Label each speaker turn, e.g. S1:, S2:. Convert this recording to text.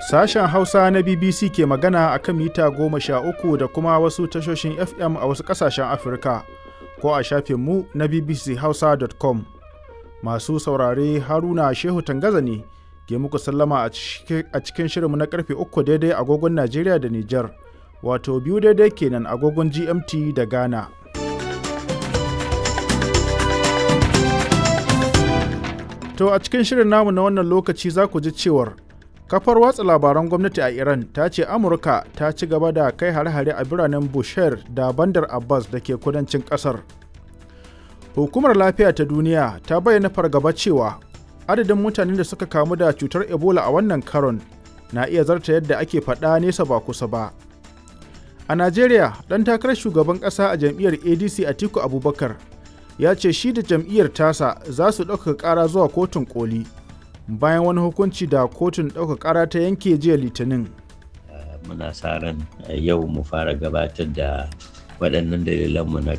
S1: Sashen Hausa na BBC ke magana a kan mita goma sha uku da kuma wasu tashoshin FM a wasu ƙasashen Afirka ko a shafinmu na bbchausa.com. Masu saurare Haruna Shehu Tangaza ne ke muku sallama a cikin shirinmu na karfe uku daidai agogon Najeriya da Nijar, wato biyu daidai kenan agogon GMT da Ghana. To a cikin shirin namu na wannan lokaci za ku ji cewar kafar watsa labaran gwamnati a Iran ta ce Amurka ta ci gaba da kai hare-hare a biranen Bushehr da Bandar Abbas da ke kudancin kasar. Hukumar lafiya ta duniya ta bayyana fargaba cewa adadin mutanen da suka kamu da cutar Ebola a wannan karon na iya zarta yadda ake faɗa nesa ba kusa ba. A Najeriya, ɗan takarar shugaban ƙasa a jam'iyyar ADC Atiku Abubakar ya ce shi da jam'iyyar tasa za su ɗaukaka ƙara zuwa kotun koli bayan wani hukunci da kotun ɗaukaka ƙara ta yanke jiya litinin.
S2: muna sa ran yau mu fara gabatar da waɗannan dalilanmu na